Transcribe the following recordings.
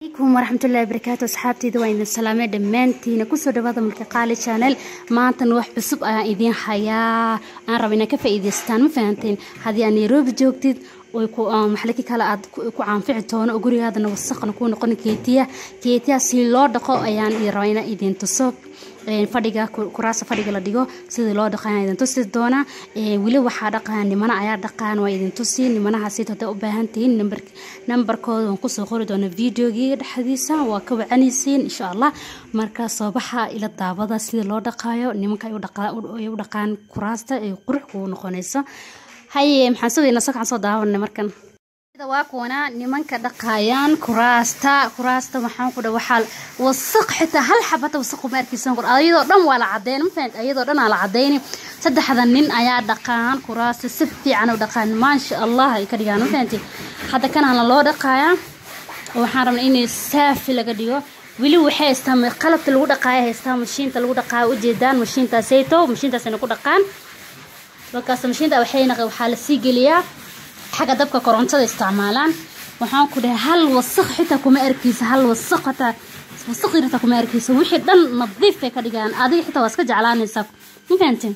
alaykum waraxmatullahi barakaatu asxaabteyda waa idin salaamay dhammaantiina kusoo dhawaada mulki qaali channel maantana wax cusub ayaan idiin hayaa aan raba inaan ka faa'iidaystaan ma fahanteen haddii aad nairobi joogtid oy ku maxaliki kale aad ku caanfici doono oo gurigaadana wasaqna kuu noqon keetiya keetiya si loo dhaqo ayaan rabaa inaan idiin tuso fadhiga kuraasa fadhiga la dhigo sidii loo dhaqo ayaan idin tusi doonaa weli waxaa dhaqaa nimana ayaa dhaqaan waa idin tusi nimanahaasi hadday u baahan tihiin nambar nambarkooda waan kusoo qori doonaa videogii dhexdiisa waa ka wacanaysiin insha allah marka soo baxa ila daawada sidii loo dhaqaayo nimanka ay u dhaqaan kuraasta ay qurux kugu noqonayso haye maxaan sugaynaa sakaan soo daawanay markan waa kuwana nimanka dhaqaayaan kuraasta kuraasta waxaan ku dha waxaa wasaq xitaa hal xabata wasaq uma arkaysan kor ayadoo dhan waa la cadeyn ma fahamta ayadoo dhan aa la cadeyni saddexda nin ayaa dhaqaan kuraasta si fiican u dhaqaan maasha allah ay ka dhigaan ma fahamti hadda kanana loo dhaqaayaa waxaan rabnaa inay saafi laga dhigo weli waxay haystaan qalabka lagu dhaqaaya haystaan mashiinta lagu dhaqaaya ujeedaan mashiintaasayto mashiintaasayna ku dhaqaan markaas mashiinta waxayna waxaa la sii geliyaa xagga dabka korontada isticmaalaan waxaan ku dhahay hal wasaq xitaa kuma arkaysa hal wasaq xitaa wasaq xitaa kuma arkaysa wixii dhan nadiif bay ka dhigaan adiga xitaa waa iska jeclaanaysaa ma fahanteen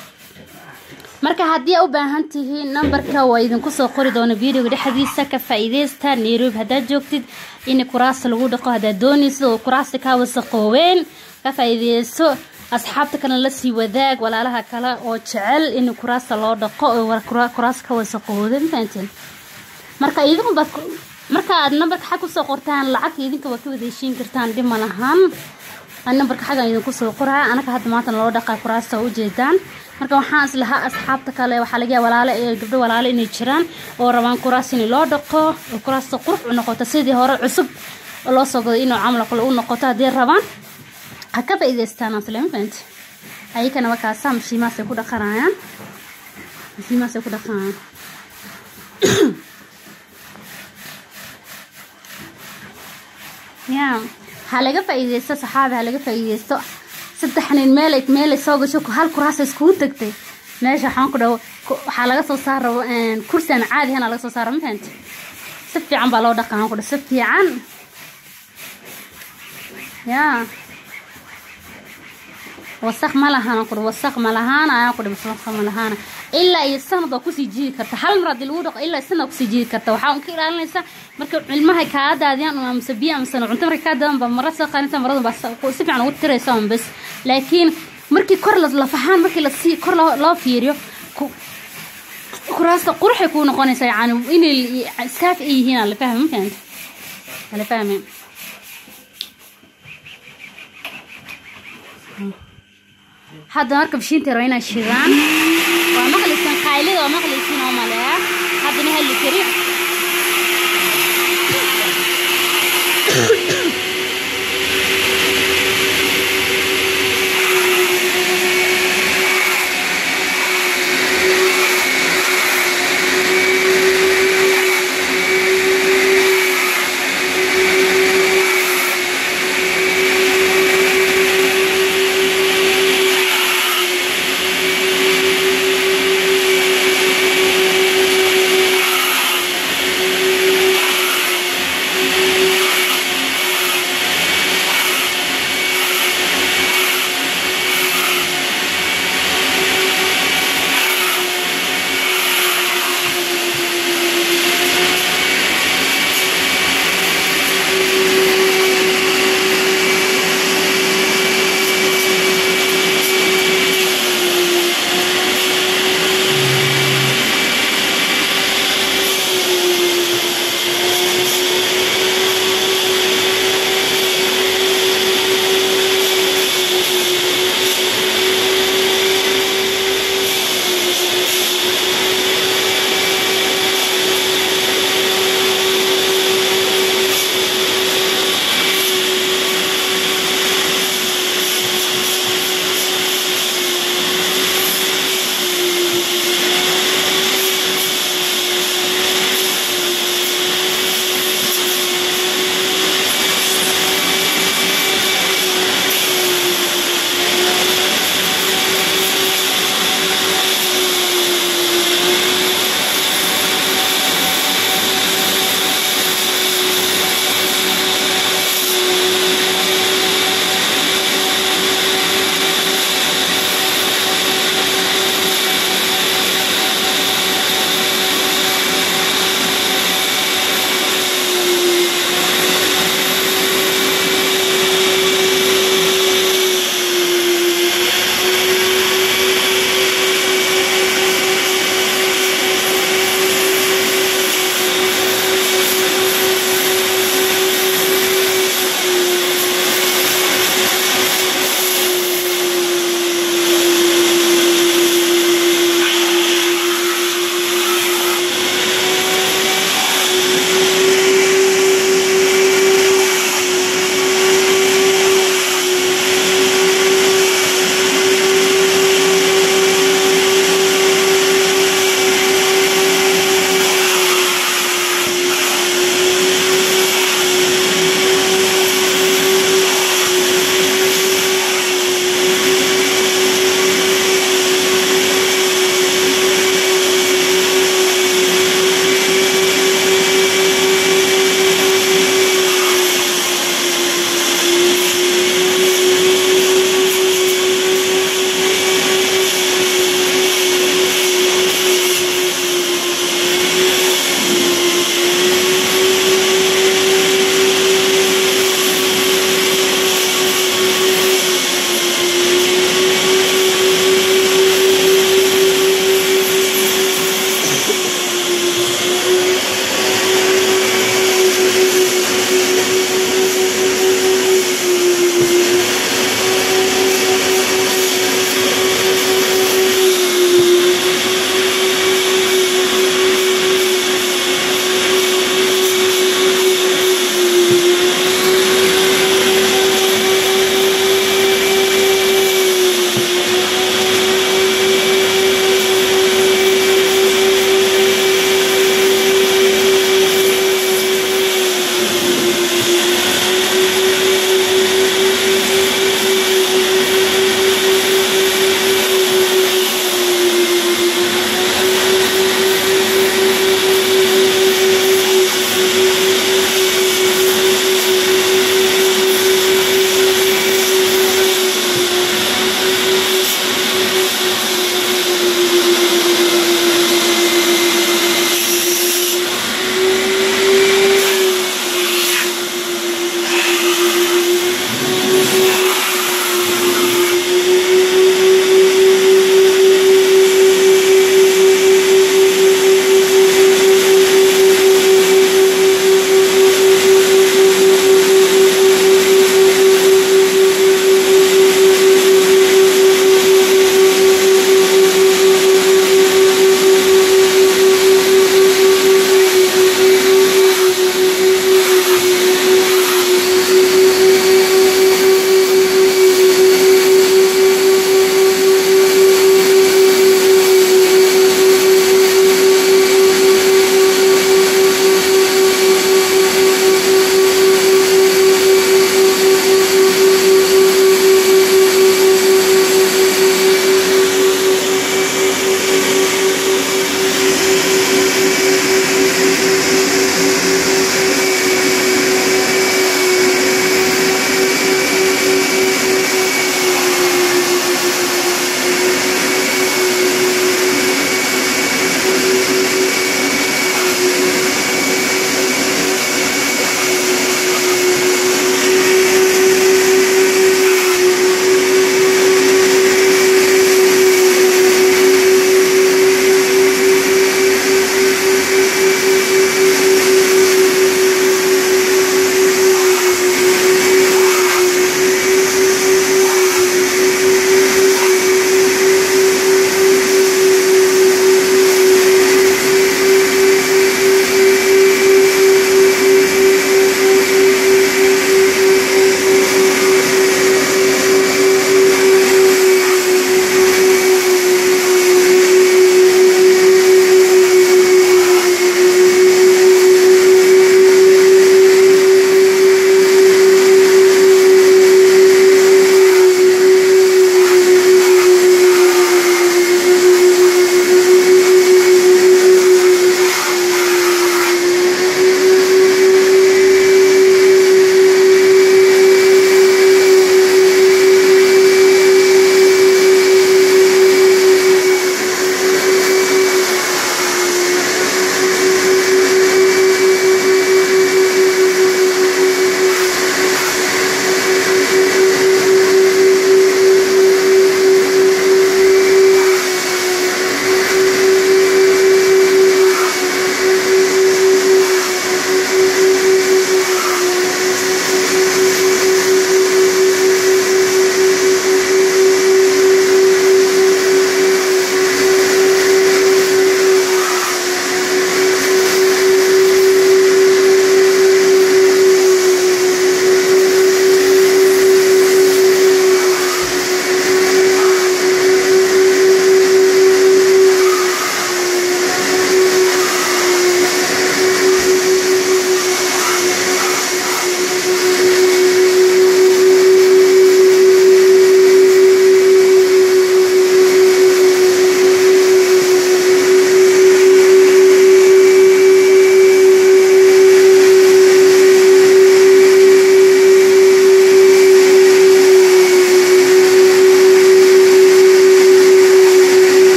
marka haddii u baahan tihiin nambarka waa idinku soo qori doona videoga dhexdiisa ka faa'iidaysta nairobi haddaad joogtid in kuraasta lagu dhaqo haddaad doonaysid oo kuraasta kaa wasaqooween ka faa'iidayso asxaabta kalena lasii wadaag walaalaha kale oo jecel in kuraasta loo dhaqo oo kuraasta ka wasaqooda mafahanteen marka idinku baad marka aad nambarka xag kusoo qortaan lacagta idinka waa ka wada heshiin kartaan dhib ma lahan nambarka xaggan idinku soo qoraa anaka hadda maanta loo dhaqaa kuraasta ujeedaan marka waxaan islahaa asxaabta kale waxaa laga yaaba walaale gabdho walaale inay jiraan oo rabaan kuraas in loo dhaqo oo kuraasta qurux u noqoto sidii hore cusub loo soo goday inuu camal kale u noqoto haddii rabaan ha ka faa'iidaystaan aslemfant ayakana markaasa mashiimahaasay ku dhaqanayaan mashiimahaasay ku dhaqanayaan ya ha laga faa'iidaysto saxaabi ha laga faa'iidaysto saddex nin meelay meelay soo gasho hal kuraasa iskugu tagtay meesha waxaan ku dhawo waxaa laga soo saara kursi aan caadi ahayn laga soo saara ma fahanti si fiican baa loo dhaqan ku dhaw si fiican ya wasaq ma lahaan ku wasaq ma lahaan ayaan ku wasaq ma lahaan ilaa iyo sanad waa kusii jiidi karta hal mar haddii lagu dhaqo ilaa sanad kusii jiidi karta waxaa un ka ilaalinaysa marka cilmaha kaa daadiyaan amase biyo amase cunto marka kaa daadan baa mara soo qaadaysa marada baa si fiican ugu tiraysa un bas laakiin markii kor lafahaan markii lasii kor loo fiiriyo kuraasta quruxay kuu noqonaysaa yani inay saaf ay yihiin aan la fahmi ma fahanta ala fahmi hadda marka bishiinta raba inay shidaan waa maqlaysan qaylida waa maqlaysiin oo maleeya haddana hali kari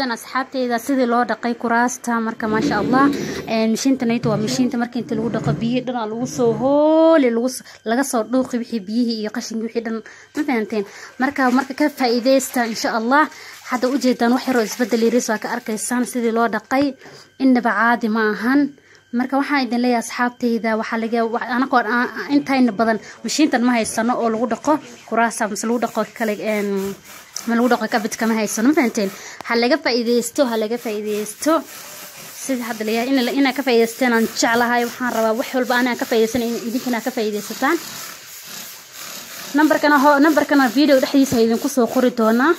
arkaysaan asxaabteyda sidii loo dhaqay kuraasta marka maasha allah mashiintanayta waa mashiinta marka inta lagu dhaqo biyihii dhan lagu soo hooli laga soo dhuuqi wixii biyihii iyo qashinkii wixii dhan ma fahanteen marka marka ka faa'iidaysta insha allah hadda ujeedaan wax yaroo isbedel yaris waa ka arkaysaan sidii loo dhaqay innaba caadi ma ahan marka waxaan idin leeyahay asxaabteyda waxaa laga anagoo intayna badan mashiintan ma haysano oo lagu dhaqo kuraasa mase lagu dhaqo kale ma lagu dhaqo kabidka ma haysano ma fahanteen ha laga faa'iidaysto ha laga faa'iidaysto sida hadda layahay inaa ka faa'iidaysteen aan jeclahay waxaan rabaa wax walba anaa ka faa'iidaysan idinkana ka faa'iidaysataan nambarkana ho nambarkana video dhexdiisa idinku soo qori doonaa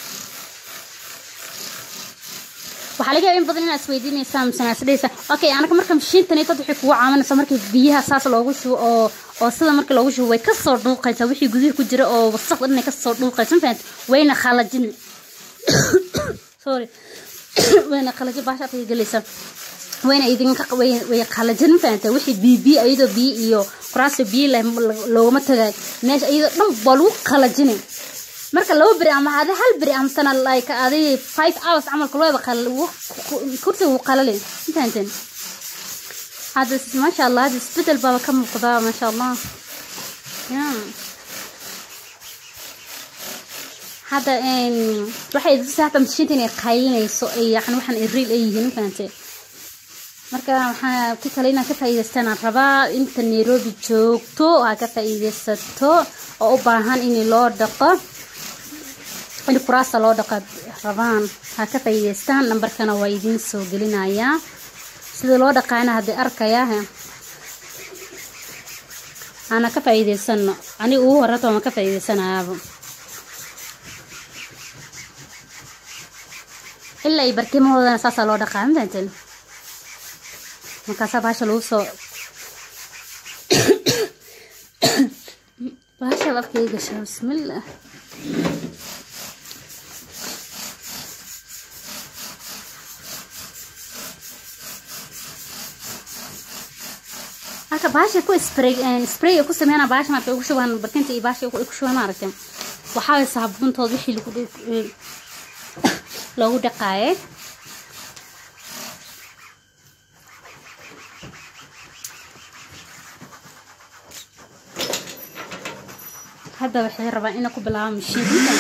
waxaa laga yaaba in badan inaad isweydiinaysaa misena isdhaysa okay anaga marka mashiintanaytad waxay kugu caawanaysaa markii biyaha saas loogu shubo oo oo sida markii loogu shubo way kasoo dhuuqaysaa wixii gudihi ku jira oo wasaqda dhanay kasoo dhuuqaysa ma fahanti wayna khalajin sorry wayna khalajin baasha afka gelaysa wayna idinka way khalajin ma fahanta wixii biyo biyo iyadoo biyo iyo kuraasta biyo leh loogama tagay meesha iyadoo dhan baa lagu khalajinay marka laba beri ama adi hal beri amasana like adi five hours camalka looba kursi wuu qalalay intaanten hadda maasha allah hadda isbedel baaba ka muuqdaa maasha allah ya hadda waxay idinsa hata mashiinta inay qaylinayso yani waxaan riil ay yihiin mafahante marka waxaa ki kale inaad ka faa'iidaystaan aan rabaa inta nairobi joogto aa ka faa'iidaysato oo u baahan in loo dhaqo in kuraasta loo dhaqa rabaan ha ka faa'iidaystaan nambarkana waa idiin soo gelinayaa sida loo dhaqaana haddii arkaya ana ka faa'iidaysano aniga ugu horata waan ka faa'iidaysanayaaba ilaa ay barkimahoodana saasaa loo dhaqaa ma fahanteen markaasaa baasha lagu soo baasha afkay gashaa bismillah halka baasha ku spray spray ku sameeyana baasha markay ugu shubaan barkinta iyo baasha ku shubaan maaragtay waxaa way saabuuntood wixii lagu loogu dhaqaayay hadda waxay rabaan inay ku bilaabaan mashiinka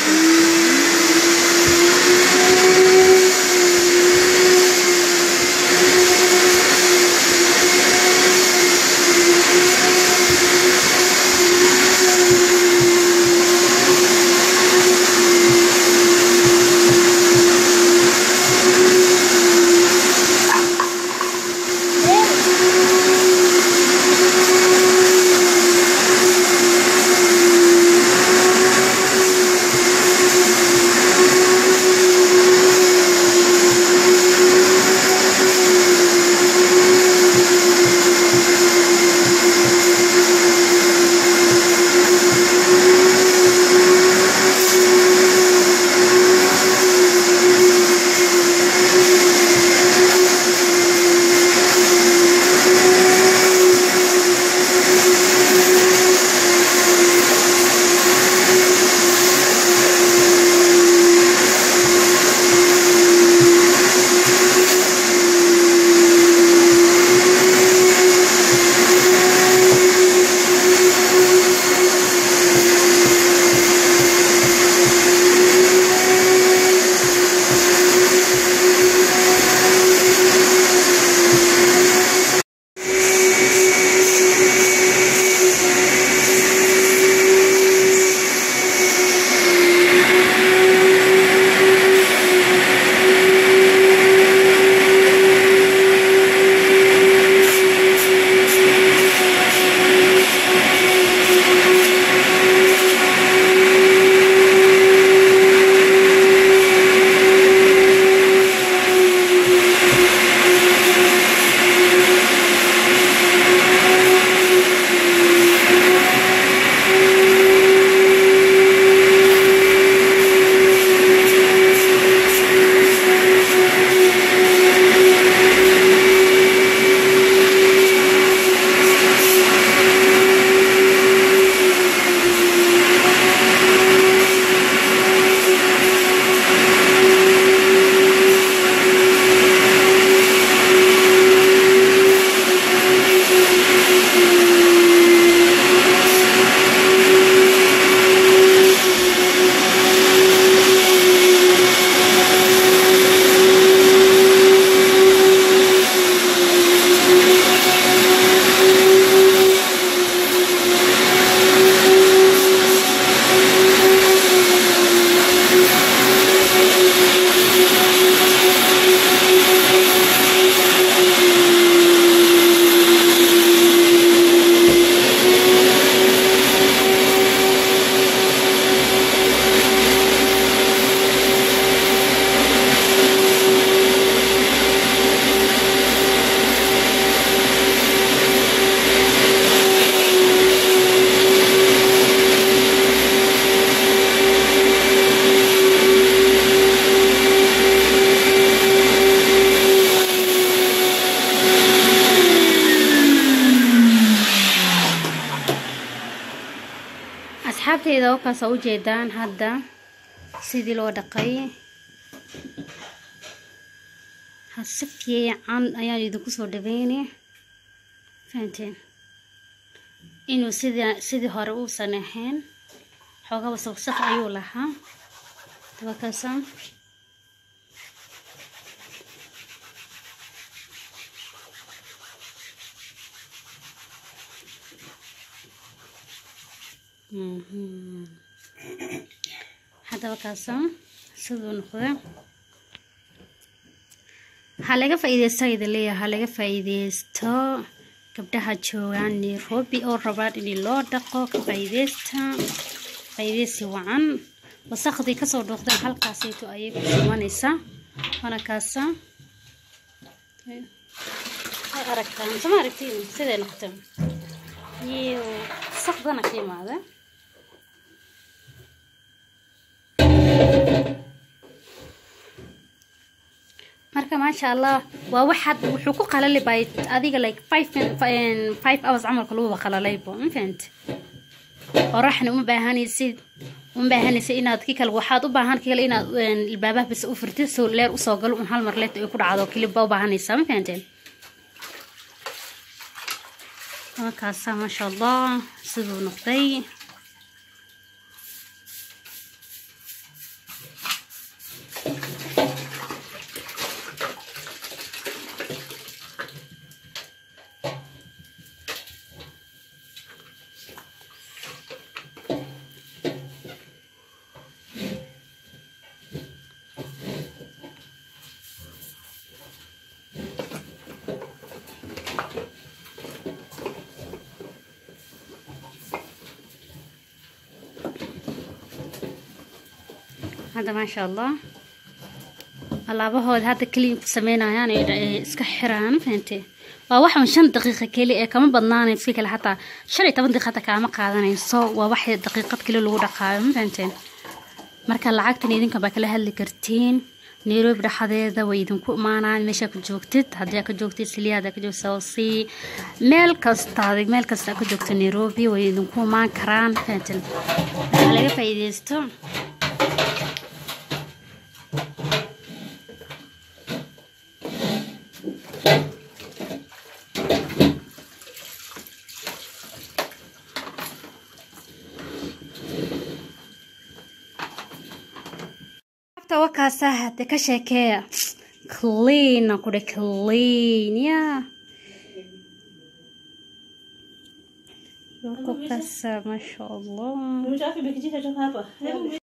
wakaas oo ujeedaan hadda sidii loo dhaqay ha si fiican ayaan idinku soo dhaweyni fahanteen inuu sida sidii hore uusan ahayn xoogaba sawsaq ayuu lahaa wakaasa haddaba kaasa siduu noqda ha laga faa-iideysto idin leeyahay ha laga faa-iideysto gabdhaha joogaan nairobi oo rabaan in loo dhaqo ka faa-iideysta faa-iideysi wacan wasaqdii kasoo dhuuqdeen halkaasayto ayay ku sumanaysaa waana kaasa way aragtaan sama aragtiin siday noqota iyo wasaqdana ka imaada marka maasha allah waa waxaad wuxuu ku qalali bay adiga like five five hours camalka laguba qalalaybo ma fahamti qoraxna uma baahanaysid uma baahanaysid inaad ki kale waxaad u baahan kale inaad albaabaha bis u furtid soo leer usoo galo un hal mar leet ay ku dhacdo kilibba u baahanaysaa ma fahanteen markaasa maasha allah siduu noqday hadda maasha allah alaabahooda hadda keliinku sameynayaan ay iska xiraan fahante waa waxan shan daqiiqa keli ee kama badnaanayso si kale xataa shan iyo toban daqiiqa xataa kaama qaadanayso waa wax daqiiqad keli lagu dhaqaayo ma fahanteen marka lacagtan idinka baa kala hadli kartiin nairobi dhexdeeda way idinku imaanaan meesha ka joogtid haddii aa ka joogtid siliyaad aa ka joogtid sawsi meel kasta meel kasta aa ka joogto nairobi way idinku imaan karaan fahanteen waxaa laga faa'iideysto wakaasa hade ka sheekeeya clean aan kudhe clean ya wako kasa masha allah